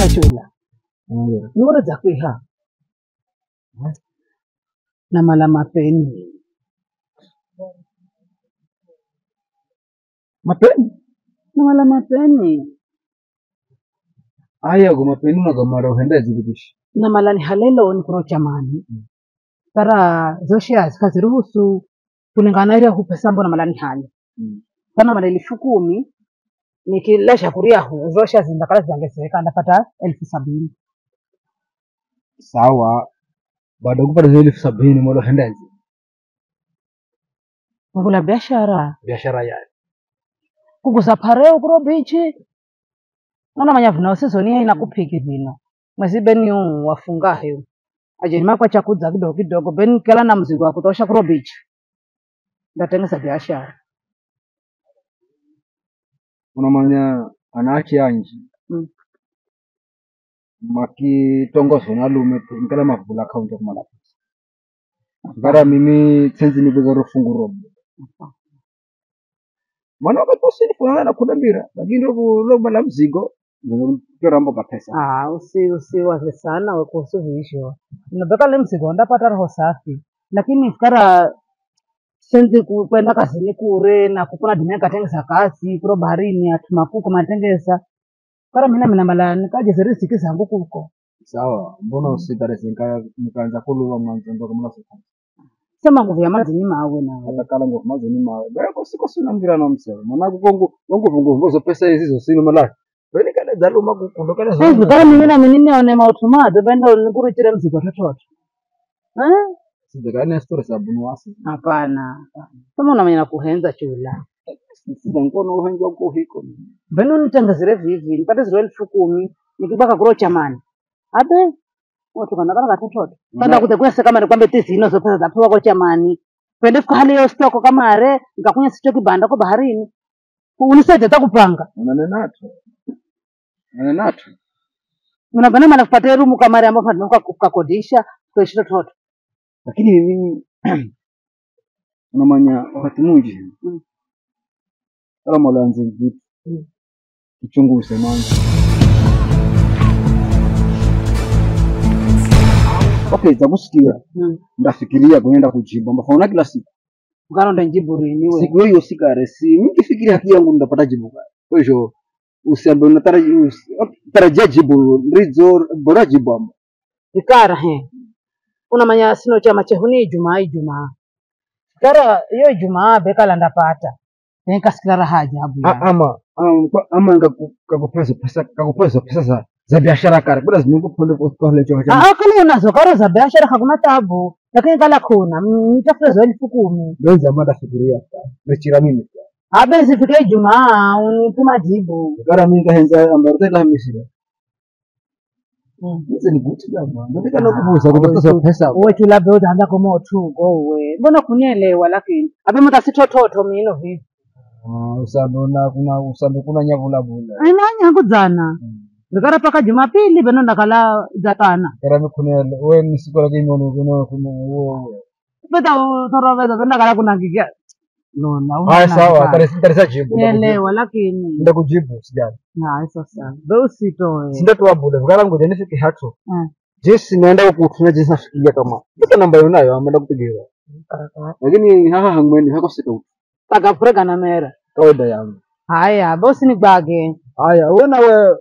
chula chula Ongera. ngoro dzakwiha namala mapeni Mapeni. namala mapeni Aya go mapeni na gamara uhenda zilibishi. namala ni halelo ni kuro chamani tara zoshe zikaziruhusu kulingana ile hupesa mbona mala ni hali kana mala elfu kumi nikilesha kuriahu zoshe zindakala ziangeseka ndapata elfu sabini Sawa. Baada kupata zile elfu sabini mola henda zi. ngula biashara Biashara ya. kuguza pareo kuro bichi ona manya vina usizoni ina kupiki vino mwezi beni uu wafungahe ajeni makwa chakudza kidogo kidogo beni kela na mzigo wa kutosha kuro bichi ndatengesa biashara Unamanya anaachi anji. Mm. Makitongozo na lume tu nkala mavula account kumala. Ngara mimi tsenzi ni bega rufungu robo. Mwana wakati usini fulana na kudambira. Lakini robo robo la mzigo. Ndio kirambo ka pesa. Ah, usi usiwaze sana we kuhusu viisho unabeka le mzigo ndapata roho safi lakini fikara senzi ku- kwenda kazini kure na kukuna dunia katengesa kazi kuro baharini atumakuko matengesa kara mina mina mala nikajeze riziki zangu kuko Sawa. Mbona usitarese nika nikaanza kuluwa mwanzo ndo kama sasa. sema nguvu ya mazini mawe nawe hata kala ngo mazo ni mawe bako siko sina ngira na msema mwana kongo kongo fungo mbozo pesa hizi zo sino mala bali kale dalu maku kundo kale zo hivi kara mimi na mimi nione mautumato benda nikuritire mzigo tototo eh sidakane story sabu wasi hapana kama unamenya kuhenza chula sida ngono uhenja uko hiko veno nitengezere vivi nipate ziro elfu kumi nikibaka kuro chamani abe otukanakana katototo kada Nga- kute kwese kama nikwambe tizino zo pesa zapewa ko chamani pende fika hali yo stoko kamare nikakunya sicho kibanda ko baharini unisaidie takupanga unanenato unanenato unabana mala kupata rumu kamare ambapo tunataka kukodisha kuishi tototo lakini mimi unamanya wakati mwingi Mm. kala mwalanze vitu Mm. kichunguze mwanzo okay takusikia ndafikiria kuenda kujibu mbafauna kila siku ukaronda njibu rini we siku hiyo sikare si nikifikiria haki yangu ndapata jibu kale. kwa hivyo usiambe unatarajia usi- tarajia jibu rizo bora jibu amba ikara he unamanya sino chama chehuni ijumaa ijumaa kara iyo ijumaa bekala ndapata nikasikira raha ajabu A- yani. ama ama ama ngaku- kakupesa pesa kakupesa pesa za za biashara kare bila zimungu pole kwa kile chama cha Ah, kama unazo karo za biashara hakuna tabu, lakini kala kuna mm, nitafute za elfu kumi benza mada fikiria mechira mimi abe zifike Ijumaa unituma jibu gara mimi kahenza ambarta la misira Mm. hizo ni guti jamaa nataka na kuvuza kupata pesa uwe tu labda utaanza kama utugo uwe mbona kunielewa lakini abe mata sitototo mino vipi Ah, usambe na kuna usambe kuna nyavula bula aina nyangu dzana ndikara paka Jumapili beno ndakala dzakana gara mikune wewe ni siku lakini unaona kuna kuna huo peta utoroveza beno ndakala kunangikia nona haya sawa tarisa tarisa jibu elewa lakini nda kujibu sijali na sasa be usitoe sinda tu abuda vikala ngoja nifike hato Mm. jinsi naenda kutumia jinsi nafikiria kama mpaka namba yonayo ameenda kupigia lakini haha hangweni hako sito takafurega na mera kawaida yangu haya bosi ni gbage haya wewe na wewe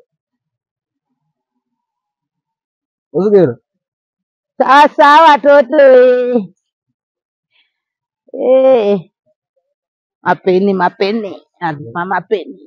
usigera Sasa watoto eh. Eh. Mapeni mapeni lazima mapeni.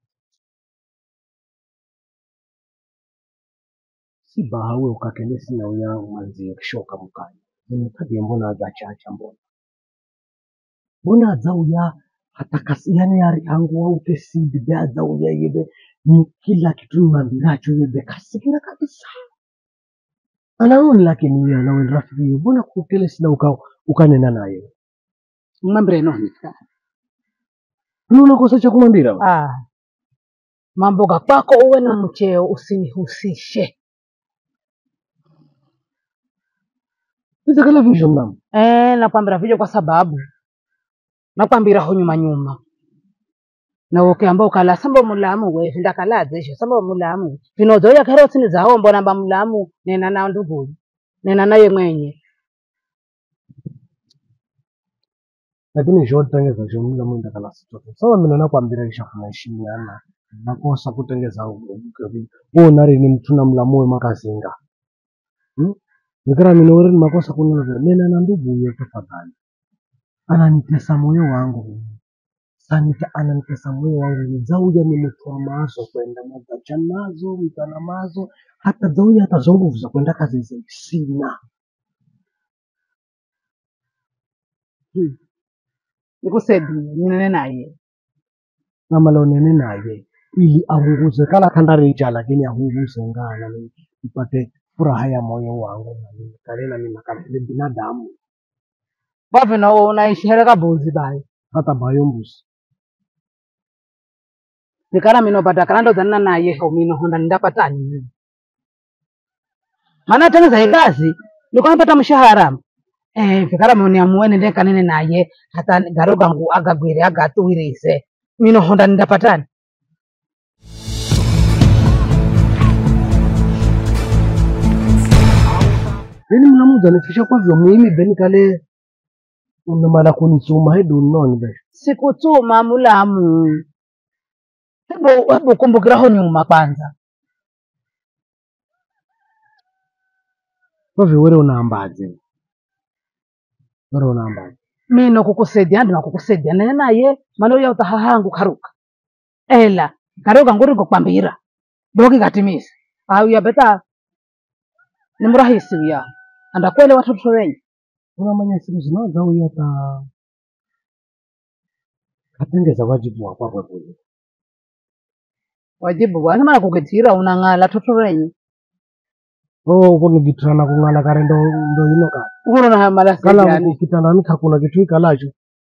si bahawe ukakele sina uya mwanzi kishoka mukanya mukadie mbona azachacha mbona mbona azauya hatakasi yani ari hangu waute simbi be azauya yebe ni kila kitu mambiracho yebe kasikira kabisa anaoni lakini yeye anawe rafiki yeye mbona kukele sina uka ukanena naye Mwambire no. Wewe unakosa cha kumwambia Ah. Mambo kwako uwe na mcheo usinihusishe. Nizakala visho mnamo Eh, nakwambira vile kwa sababu nakwambira ho nyuma nyuma. na ukiamba ukala samba mulamu we vindakaladze isho samba mulamu vinozoya kero tsini zawo mbona mba mulamu nena na ndugu nena naye mwenye lakini zhodengeza zvomula muenda kana sitoto sava mina nakwambira ishafuna ishimiana nakosa kutengeza wona rini mtuna mulamu wemakazinga Hmm? nikira mina urini makosa kunova nena na ndugu huyo tafadhali ananitesa moyo wangu sanita ananitesa moyo wangu nizauja ni mtu wa mazo kwenda magacha nazo mtana mazo hata zauja hata zo nguvu za kwenda kazi zi- sina nikusedie ninene naye namala unene naye ili ahunguze kala kandaricha lakini ahunguze ngana ni- nipate furaha ya moyo wangu nami kale nami nakale binadamu bavino unaishere kabuzi bayo hata bayo mbuzi nikala mino pata kala ndozanina naye ho mino honda ndapatani mimi maana tengeza ikazi nikwapata mshahara eh vikala mino niamuene ndekanene naye hata garo gangu agagwire agatuwirise mino honda ndapatani yani mnamuza nifisha kwavyo muhimi beni kale unamala kunisuma hedu noni be sikutuma mulamu hebu hebu kumbukiraho nyuma kwanza kwavyo were unaambaje were unaambaje mino kukusaidia ndi nakukusaidia nene naye mana uya utahahangu karuka ela karuka nguri kukwambira doki katimisa au ya beta ni mrahisi uya andakwele watoto wenye unamanya siku zinaza uyo ata katengeza wajibu wakwakwe kule wajibu bwana mana kukitira unang'ala toto wenye oh kunigitirana kung'ala kare ndo ndo ino ka ukono na mala kala sejani kitandani kakuna kitu ikalacho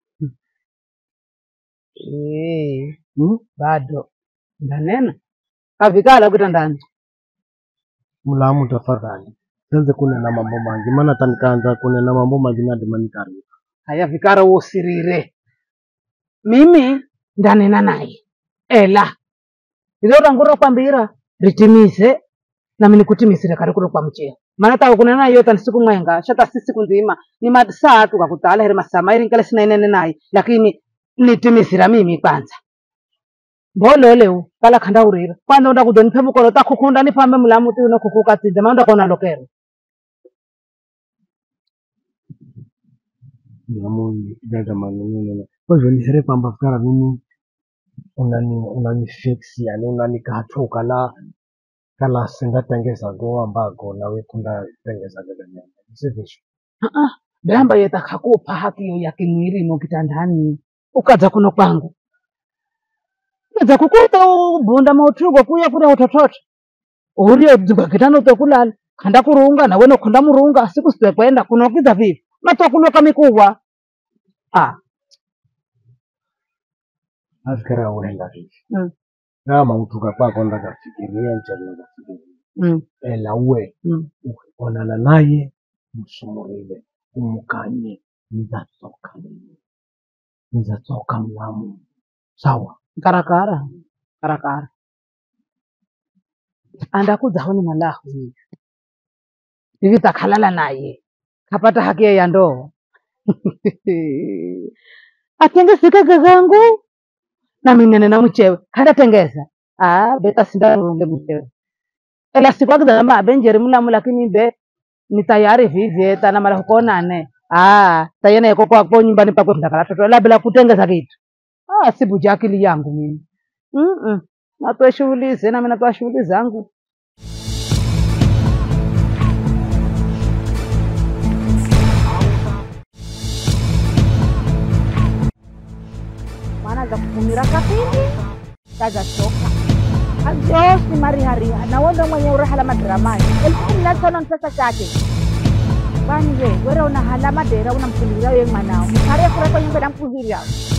eh hmm? bado ndanena kavikala kitandani mulamu tafadhali senze kunena mambo mangi maana tanikaanza kunena mambo mangi nadimanikari haya vikara usirire mimi ndanena naye ela ilora nguro kwambira ritimize nami nikutimisire kari kuro kwa mcheo maana tawe kunena naye yota ni siku mwenga shata si siku nzima ni masaa tu kakutala here masaa mairi nkale sina inene naye lakini nitimisira mimi kwanza mbololeu kala khanda urira kwanza unda kudonipe mukolo takhukunda nipambe mulamu ti uno khukukatsidze maana ndakona lokero mulamu jaga manununu kwa hivyo nisere kwamba fikara mimi unani unani fix yani unanikatu kala kala singatengeza go ambago nawe kunda tengeza gaga nyama sivisho damba yetakhakupa haki yo ya kimwilimo kitandani ukadza kuno kwangu edza kukuta ubunda mautrugo kuya kuria utototo urio dzigwa kitano utokulala khanda kurunga nawe nokhonda murunga siku sipekwenda kunokidza vivi matokunoka mikuwa ah afikira uenda vivi mm, kama utuka kwako ndakafikiria nchana kafikiria mm, ela uwe mm. onana naye msumurile umukanye nizatoka mimi nizatoka mlamu sawa karakara karakara andakudzaho ni malahu hivi hivi takhalala naye kapata haki ya ndoa atengeseka gagangu nami nene na mchewe kandatengeza ah beta sindarunge mchewe ela siku akizama abenjeri mulamu lakini be ni tayari vivye tana mara kukonane ah tayene yako kwako nyumbani pakwe ndakala toto la bila kutengeza kitu ah sibuja akili yangu mimi mm -mm. natoa shughuli zena mimi natoa shughuli zangu maana za kupumira kapindi kazachoka ajosi marihariha nawondo mwenye urahala madramani elfu kumi na tano mpesa chake bani we were unahala madera unamkulira we mwanao mkare kureko nyumba namkuzira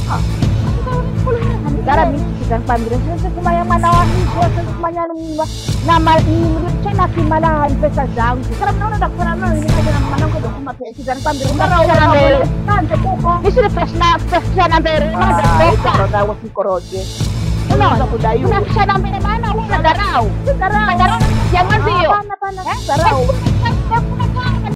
gara michikitankwambire sese kumanya mwana wa hisho sese kumanya mwa chena kimala mpesa zangu kala mnaona ndakufana nalo nikaja na mwanangu ndo kuma pesa zankwambire mara mbele kanje kuko nisire pesa na pesa na mbele ndio wasikoroje Unaanza kudaiwa. Unafishana mbele maana huna dharau. Dharau. Dharau ya mwenzio. Hapana, hapana. Dharau.